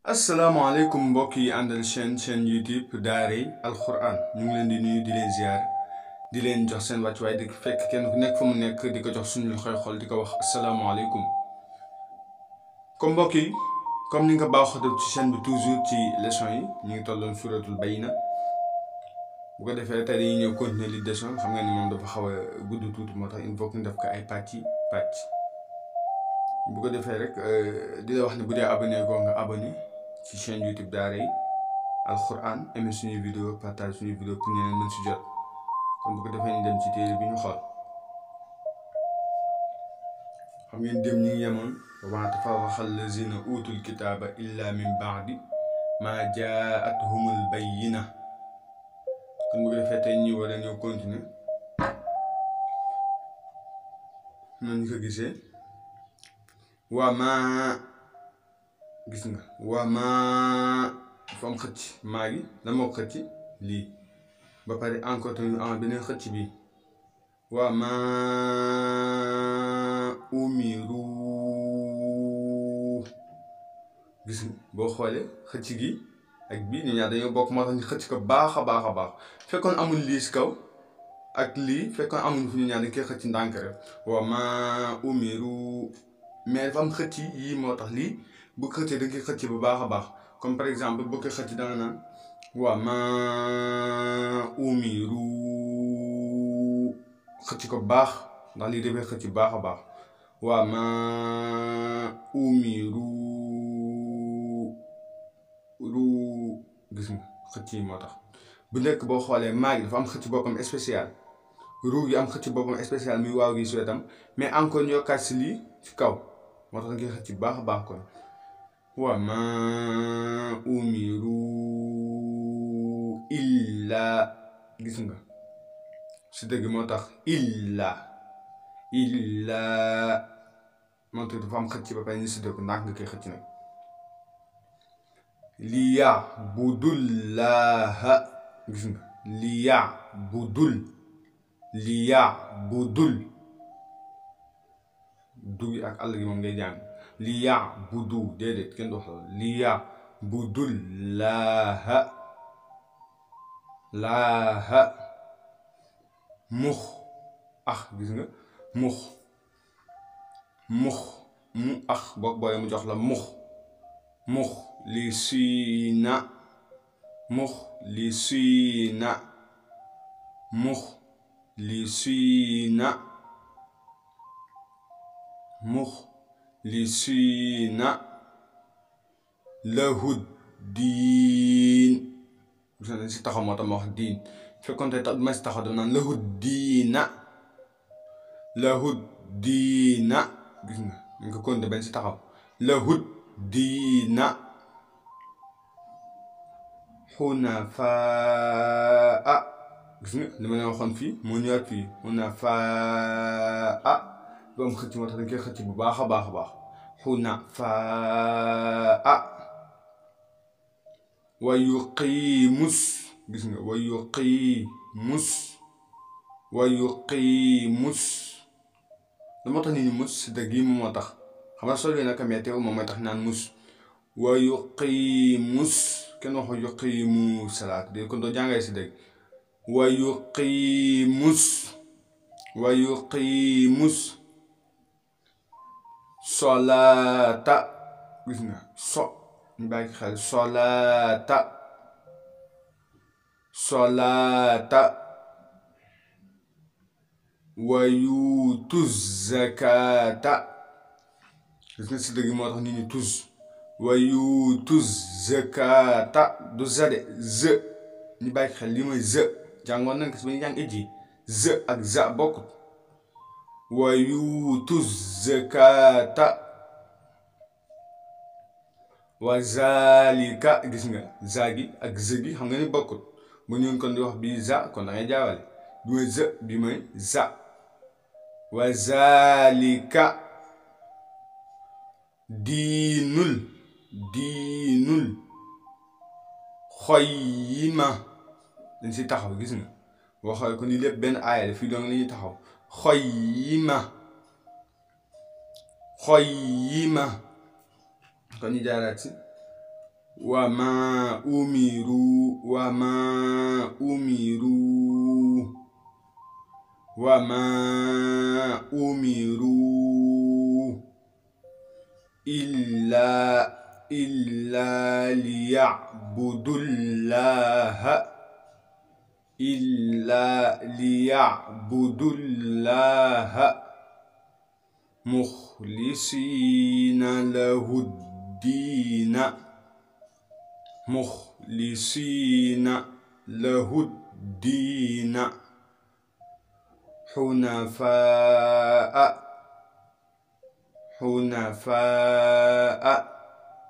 asalaamaaleykum mbokk yi àndal chaîne chaîne youtube daaray alquran ñu ngi leen di nuyu di leen ziar di leen jox seen wàccuwaay di fekk kenn ku nekk fa mu nekk di ko jox suñu loxoy xol di ko wax asalaamaaleykum comme mbokk yi comme ni nga ko baaxoo def ci chaîne bi toujours ci leçon yi ñu ngi tolloon suratul bayna bu ko defee tey dañuy ñëw continuer li leçon xam nga ni moom dafa xaw a gudd tuuti moo tax il faut que ñu def ko ay pàcc pàcc bu ko defee rek di la wax ne bu dee abonné goo nga abonné ci chaîne YouTube daaray alquran aimé suñuy vidéo partage suñuy vidéo pour ñeneen mën si jot kon bu ko defee ñu dem ci téere bi ñu xool xam ngeen dem ñu ngi yemoon wa maa tafarraqa allazina utul kitaaba illa min baadi maa jaatuhumul bayyina kon bu ko defee tey ñu war a ñëw continuer noonu ñu ko gisee waa maa gis nga waa maa dafa am xëcc maa gi lan moo xëcc lii ba pare encore tamit am beneen xëcc bi waa maa umiru gis nga boo xoolee xëcc gi ak bii ñu ñaar dañoo bokk moo tax ñu xëcc ko baax a baax a baax fekkoon amul lii si kaw ak lii fekkoon amul fu ñu ñaar dañ koy xëcc ndànk rek waa maa umiru mais dafa am xëcc yii moo tax lii bu xëccee da nga koy xëcc bu baax a baax comme par exemple boo koy xëcc danga naan waa ma umiru xëcc ko baax ndax lii dafay xëcc baax a baax waa ma umiru ru gis nga xëcc yi moo tax bu nekk boo xoolee maa gi dafa am xëcc boppam spécial ru gi am xëcc boppam spécial muy waaw gi si wetam mais encore ñu yokkaat si lii ci kaw moo tax nga koy xëcc baax a baax kon wa ma umiru illa gis nga si dëgg moo tax illa illa moo tax dafa am xëcc ba pare ñu si dëgg ndax nga koy xëcc nag liya budullaha gis nga liya budul liya budul dugg ak àll gi moom ngay jàng li yaa budu déedéet kenn du wax loolu li yaa budul laaha laaha mux ax gis nga mux mux mu ax boo boolee mu jox la mux mux li siina mux li siina mux li siina muxlisiina lahu diin gis nga si taxaw moo tax ma wax diin fekkoon tey tax ma si taxaw dama naan lahu diina lahu diina gis nga ñu ko konte benn si taxaw lahu diina xunafaa gis nga li ma leen waxoon fii moo ñëwaat fii xunafaa bu am xëcc moo tax dañ koy xëcc bu baax a baax a baax xunafaa wa yuqiimus gis nga wa yuqiimus wa yuqiimus la moo tax nit ñi mus si dëgg yi moom moo tax xam nga solo yi naka mais teew moom mooy tax naan mus wa yuqiimus kenn waxu yuqiimu salaat de kon doo jàngee si dëgg wa yuqiimus wa yuqiimus solaata gis nga so ñu bàyyi xel solaata solaata wa yuutu zakata gis nga si dëgg moo tax nit ñi tuz wa yuutu zakata du zade ze ñu bàyyi xel li mooy ze jàngoon nañ ko si ba ñu jàng ijji ze ak za bokkut wa yuutu zakata wa zalika gis nga za gi ak zë gi xam nga ni bokkut bu ñu kon di wax bii za kon da ngay jaawale bi mooy zë bi mooy za wa zalika diinul diinul xoyima dañ si taxaw gis nga boo xoolee ko ni lépp benn aaya la fii doon la ñuy taxaw xoyima xoyima kon ñu jaaraat si وما أمروا وما أمروا وما أمروا إلا إلا ليعبدوا الله إلا ليعبدوا الله مخلصين له الدين مخلصين له الدين حنفاء حنفاء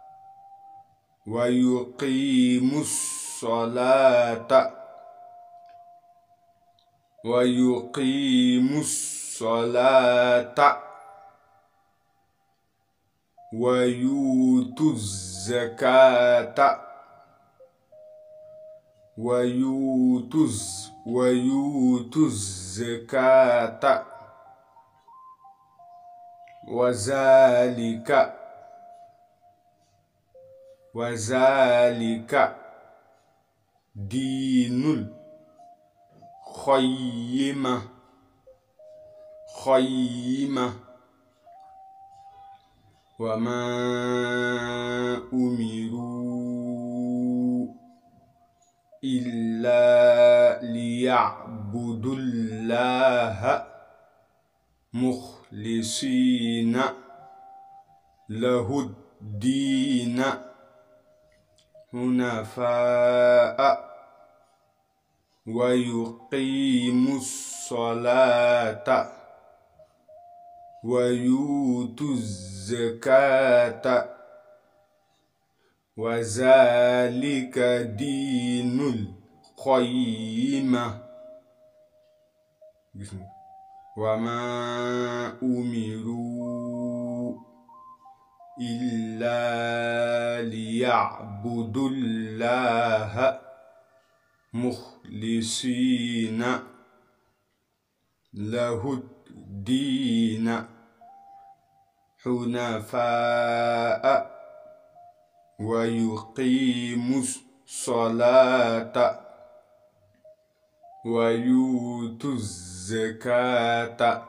ويقيم الصلاة ويقيم الصلاة ويؤتوا الزكاة ويؤتوا ويؤتوا الزكاة وذلك وذلك دين الخيمة خيمة وما أمروا إلا ليعبدوا الله مخلصين له الدين حنفاء ويقيموا الصلاة ويؤتوا الزكاة وذلك دين القيمة وما أمروا إلا ليعبدوا الله مخلصين له الدين حنفاء ويقيموا الصلاة ويؤتوا الزكاة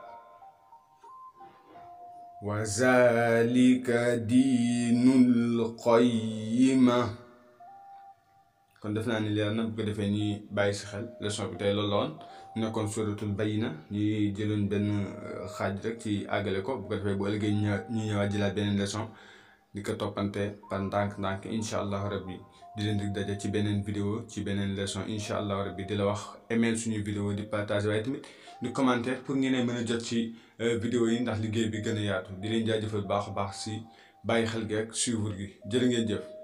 وذلك دين القيمة kon def naa ni leer na bu ko defee ñuy bàyyi si xel leçon bi tey loolu la woon nekkoon suratul bayina ñuy jëloon benn xaaj rek ci àggale ko bu ko defee bu ëllëgee ñu ñu ñëwaat jëlaat beneen leçon di ko toppante par ndànk-ndànk incha allah rabbi di leen di daje ci beneen vidéo ci beneen leçon incha allah rabbi di la wax email suñu vidéo di partage waaye tamit di commentaire pour ngeen mën a jot ci vidéo yi ndax liggéey bi gën a yaatu di leen jaajëfal baax a baax si bàyyi xel gi ak suivre gi jërë ngeen jëf.